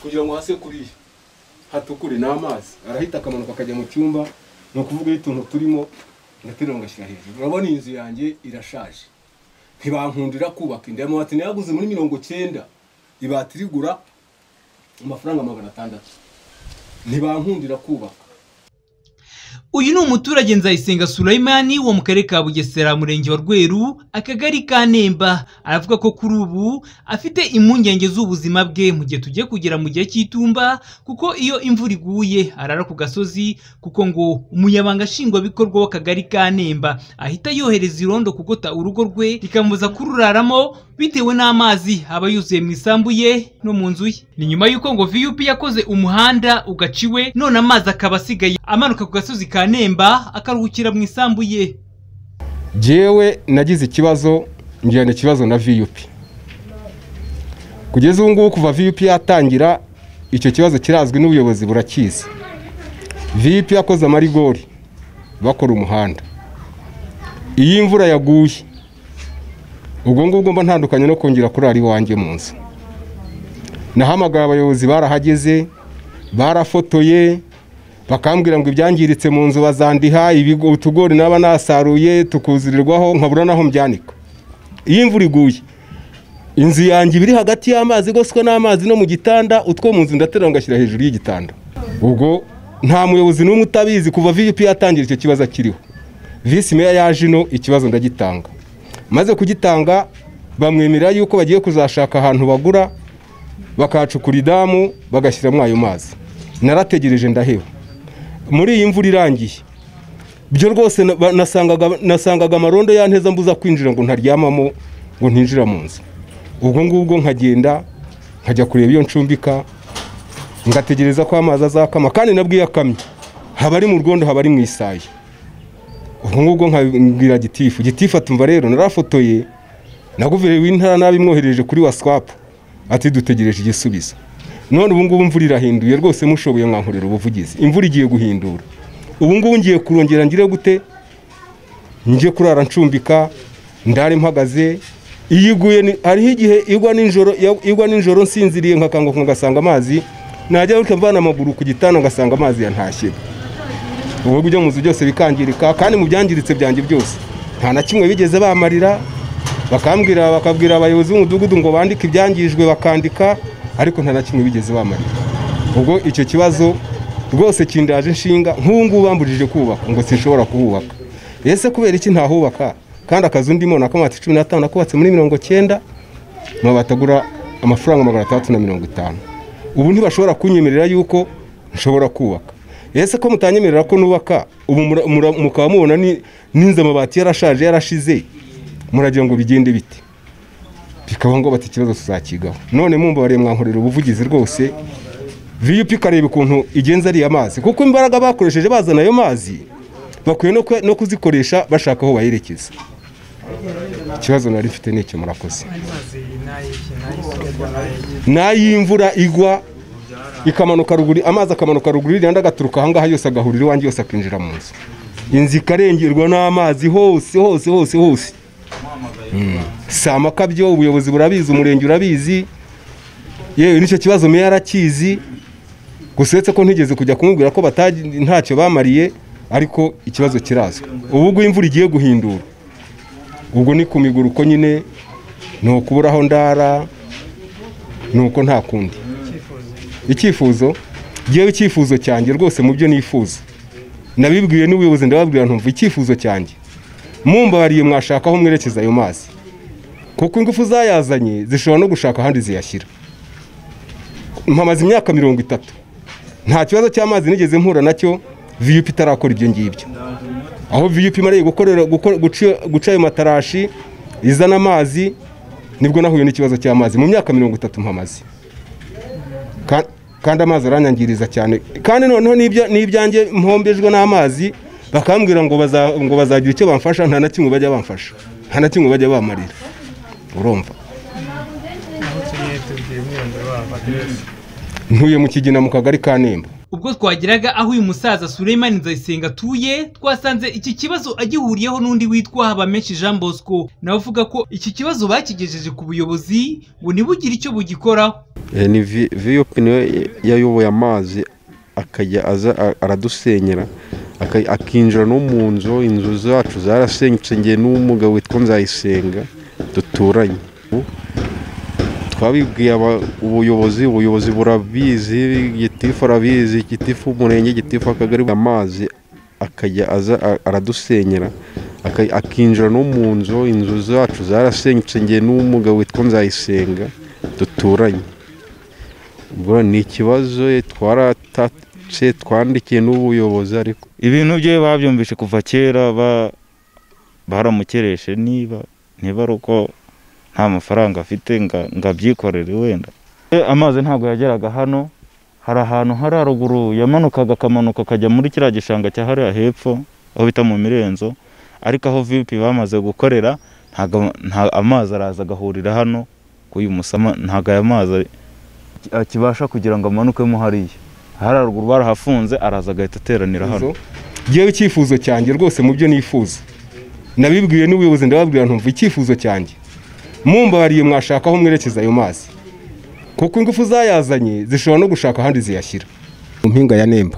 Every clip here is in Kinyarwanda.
kugira ngo hase kuriya hatukure ni amazi arahita akamanuka akajya mu cyumba ni ukuvuga iyo utuntu turimo ngaterura ngashyira hejuru urabona iyi nzu yanjye irashaje ntibankundira kubaka inda amabati nayaguze muri mirongo cyenda ibati rigura amafaranga magana atandatu ntibankundira kubaka uyu ni umuturage nzayisenga surayimani wo mu karere ka bugesera murenge wa rweru akagari ka nemba aravuga ko kuri ubu afite impungenge z'ubuzima bwe mu gihe tugiye kugera mu gihe cy'itumba kuko iyo imvura iguye arara ku gasozi kuko ngo umunyabanga nshingwabikorwa w'akagari ka nemba ahita yohereza irondo kugota urugo rwe rikamubuza kururaramo bitewe n'amazi aba yuzuye mu isambu ye no mu nzu ye ni nyuma y'uko ngo vup yakoze umuhanda ugaciwe none amazi akaba asigaye amanuka ku gasozi ka nemba akaruhukira mu isambu ye jewe nagize ikibazo ngirana ikibazo na viyupi kugeza ubu ngubu kuva viyupi yatangira icyo kibazo kirazwi n'ubuyobozi burakizi viyupi yakoze amarigori bakora umuhanda iyo imvura yaguye ubwo ngubwo mba ntandukanye no kongera kurara iwanjye mu nzu nahamagaye abayobozi barahageze barafotoye bakambwira ngo ibyangiritse mu nzu bazandiha utugori naba nasaruye tukuzirirwaho nkabura naho mbyanika iyo imvura iguye inzu yanjye iri hagati y'amazi igoswe n'amazi no mu gitanda utwo mu nzu ndaterura ngashyira hejuru y'igitanda ubwo nta muyobozi n'umwe utabizi kuva vip yatangira icyo kibazo akiriho visi meya yaje ino ikibazo ndagitanga maze kugitanga bamwemerera yuko bagiye kuzashaka ahantu bagura bakahacukura idamu bagashyiramo ayo mazi narategereje ndaheba muri iyi mvura irangiye byo rwose nasangaga amarondo yanteza mbuza kwinjira ngo ntaryamamo ngo ntinjira mu nzu ubwo ngubwo nkagenda nkajya kureba iyo ncumbika ngategereza ko amazi azakama kandi nabwo iyo akamye haba ari mu rwondo haba ari mu isayi ubwo ngubwo nkabwira gitifu gitifu atumva rero narafotoye na guverineri w'intara nabimwohereje kuri waswapu ati dutegereje igisubizo none ubu ngubu imvura irahinduye rwose mushoboye nkankorera ubuvugizi imvura igiye guhindura ubu ngubu ngiye kurongera ngire gute njye kurara ncumbika ndare mpagaze iyo iguye hariho igihe igwa nijoro igwa nijoro nsinziriye nkakanguka ngasanga amazi najya reka mvana amaguru ku gitanda ngasanga amazi yantashye ubu buryo mu nzu byose bikangirika kandi mu byangiritse byanjye byose nta na kimwe bigeze bamarira bakambwira bakabwira abayobozi b'umudugudu ngo bandike ibyangijwe bakandika ariko nta na kimwe bigeze bamarira ubwo icyo kibazo rwose kindaje inshinga nk'ubu bambujije kubaka ngo sinshobora kuhubaka ese kubera iki ntahubaka kandi akazu ndimo ni akamati cumi n'atanu akubatse muri mirongo cyenda amabati agura amafaranga magana atandatu na mirongo itanu ubu ntibashobora kunyemerera yuko nshobora kubaka ese ko mutanyemerera ko nubaka ubu mukaba mubona n'inzu amabati yarashaje yarashize muragira ngo bigende bite bikaba ngo bati ikibazo tuzakigaho none mumbabarire mwankorera ubuvugizi rwose vup ikareba ukuntu igenza ariya mazi kuko imbaraga bakoresheje bazana ayo mazi bakwiye no kuzikoresha bashaka aho bayerekeza ikibazo nari mfite ni icyo murakoze n'ay'imvura igwa ikamanuka ruguru amazi akamanuka ruguru iriya agaturuka ahangaha yose agahurira iwanjye yose akinjira mu nzu inzu ikarengerwa n'amazi hose hose hose hose si amakabyo ubuyobozi burabizi umurenge urabizi yewe n'icyo kibazo meya arakizi gusa uretse ko ntigeze kujya kumubwira ko ntacyo bamariye ariko ikibazo kirazwi ubwo imvura igiye guhindura ubwo ni ku miguru uko nyine ni ukuburaho ndara ni uko nta kundi icyifuzo ngewe icyifuzo cyanjye rwose mu byo nifuza nabibwiwe n'ubuyobozi ndababwira ntumva icyifuzo cyanjye mumbabariye mwashaka aho mwerekeza ayo mazi kuko ingufu zayazanye zishobora no gushaka ahandi ziyashyira mpamaze imyaka mirongo itatu nta kibazo cy'amazi nigeze mpura nacyo viyupi itarakora ibyo ngibyo aho viyupi imariye guca ayo matarashi izana amazi nibwo nahuye n'ikibazo cy'amazi mu myaka mirongo itatu mpamaze kandi amazi aranyangiriza cyane kandi noneho n'ibyanjye mpombejwe n'amazi bakambwira ngo bazagira icyo bamfasha nta na kimwe bajya bamfasha nta na kimwe bajya bamarira urumva ntuye mu kigina mu kagari ka nemba ubwo twageraga aho uyu musaza Suleimani Nzayisenga atuye twasanze iki kibazo agihuriyeho n'undi witwa Habamenshi Jean Bosco nawe avuga ko iki kibazo bakigejeje ku buyobozi ngo ntibugire icyo bugikoraho Eh, ni vi- VOP niwe yayoboye amazi akajya aza a- aradusenyera aka- akinjira no mu nzu inzu zacu zarasenyutse ngewe n'umugabo witwa nzayisenga duturanye Ubu twabibwiye aba- ubuyobozi ubuyobozi burabizi gitifu arabizi gitifu umurenge gitifu akagari amazi akajya aza a- aradusenyera aka- akinjira no mu nzu inzu zacu zarasenyutse ngewe n'umugabo witwa nzayisenga duturanye ubwo ni ikibazo twaratatse twandikiye n'ubuyobozi ariko ibintu bye babyumvishe kuva kera ba- baramukereshe niba niba ari uko nta mafaranga afite nga- ngo abyikorere wenda Eh, amazi ntabwo yageraga hano hari ahantu hari haruguru yamanukaga akamanuka akajya muri kiriya gishanga cya hariya hepfo aho bita mu mirenzo ariko aho vip bamaze gukorera ntago- nta- amazi araza agahurira hano k'uyu musama ntabwo aya mazi ari- akibasha kugira ngo amanukemo hariya hari haruguru barahafunze araza agahita ateranira hano ngewe icyifuzo cyanjye rwose mu byo nifuza nabibwiwe n'ubuyobozi ndababwira ntumva icyifuzo cyanjye mumbabariye mwashaka aho mwerekeza ayo mazi kuko ingufu zayazanye zishobora no gushaka ahandi ziyashyira mu mpinga ya nemba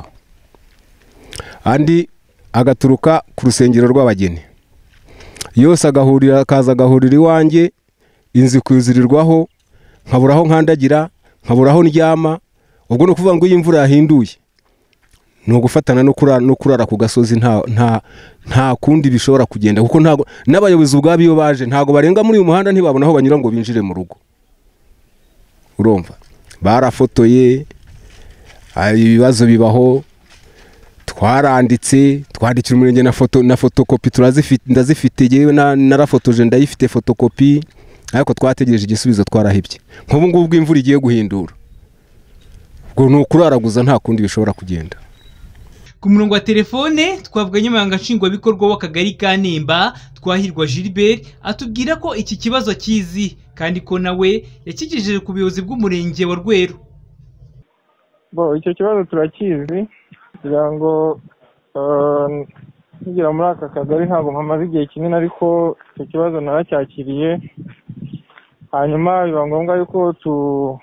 andi agaturuka ku rusengero rw'abageni yose agahurira akaza agahurira iwanjye inzu ikuzurirwaho nkabura aho nkandagira nkabura aho ndyama ubwo ni ukuvuga ngo iyo imvura yahinduye ni ugufatana no kurara no kurara ku gasozi nta nta nta kundi bishobora kugenda kuko ntago n'abayobozi ubwabo iyo baje ntago barenga muri uyu muhanda ntibabona aho banyura ngo binjire mu rugo urumva barafotoye ah, ibibazo bibaho twaranditse twandikira umurenge na foto na fotokopi turazifite ndazifite yewe na- narafotoje ndayifite fotokopi ariko twategereje igisubizo twarahebye nk'ubu ngubu ubwo imvura igiye guhindura ubwo ni ukuraraguza nta kundi bishobora kugenda ku murongo wa telefone twavuga nyamabanga nshingwabikorwa w'akagari ka nemba twahirwa gilbert atubwira ko iki kibazo akizi kandi ko nawe yakigejeje ku buyobozi bw'umurenge wa rweru bo icyo kibazo turakizi kugira ngo eh, nkigera muri aka kagari ntabwo mpamaze igihe kinini ariko icyo kibazo naracyakiriye hanyuma biba ngombwa yuko tu-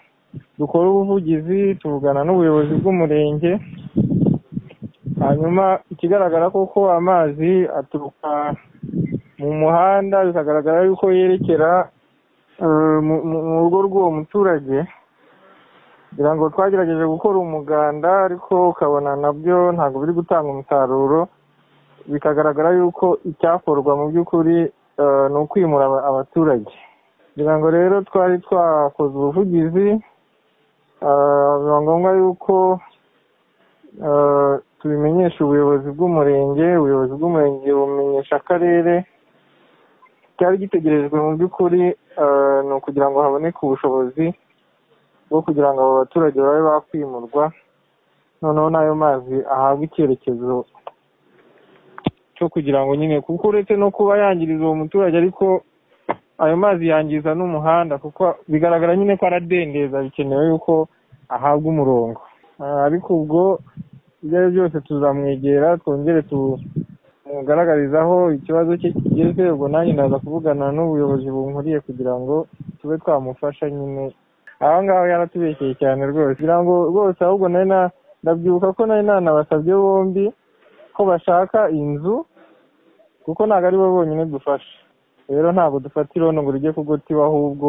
dukora ubuvugizi tuvugana n'ubuyobozi bw'umurenge hanyuma ikigaragara koko amazi aturuka mu muhanda bikagaragara yuko yerekera eh, mu mu- mu rugo rw'uwo muturage kugira ngo twagerageje gukora umuganda ariko ukabona nabyo ntabwo biri gutanga umusaruro bikagaragara yuko icyakorwa mu by'ukuri eh, ni ukwimura aba- abaturage kugira ngo rero twari twakoze ubuvugizi eh, biba ngombwa yuko eh, tubimenyesha ubuyobozi bw'umurenge ubuyobozi bw'umurenge bumenyesha akarere cyari gitegerejwe mu by'ukuri eh, ni ukugira ngo haboneke ubushobozi bwo kugira ngo abo baturage babe bakwimurwa noneho n'ayo mazi ahabwe icyerekezo cyo kugira ngo nyine kuko uretse no kuba yangiriza uwo muturage ariko ayo mazi yangiza n'umuhanda kuko bigaragara nyine ko aradendeza bikenewe yuko ahabwa umurongo Ah, ariko ubwo ibyo ari byo byose tuzamwegera twongere tumugaragarizaho ikibazo cye kigeze ubwo nanjye ndaza kuvugana n'ubuyobozi bunkuriye kugira ngo tube twamufasha nyine aho ngaho yaratubekeye cyane rwose kugira ngo rwose ahubwo nari na ndabyibuka ko nari nanabasabye bombi ko bashaka inzu kuko ntabwo ari bo bonyine dufasha rero ntabwo dufata irondo ngo rijye kugotiba ahubwo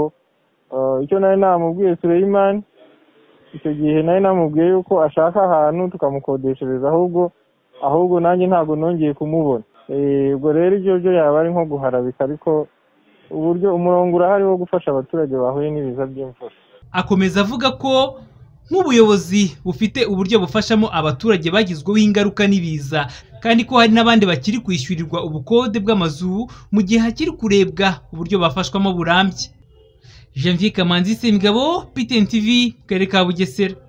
eh, icyo nari namubwiye Suleiman icyo gihe nari namubwiye yuko ashaka ahantu tukamukodeshereza ahubwo ahubwo nanjye ntabwo nongeye kumubona Eh, ubwo rero ibyo byo yaba ari nko guharabika ariko uburyo umurongo urahari wo gufasha abaturage bahuye n'ibiza by'imvura akomeza avuga ko nk'ubuyobozi bufite uburyo bufashamo abaturage bagizweho ingaruka n'ibiza kandi ko hari n'abandi bakiri kwishyurirwa ubukode bw'amazu mu gihe hakiri kurebwa uburyo bafashwamo burambye janvier kamanzi sengabo ptn tv mu karere ka bugesera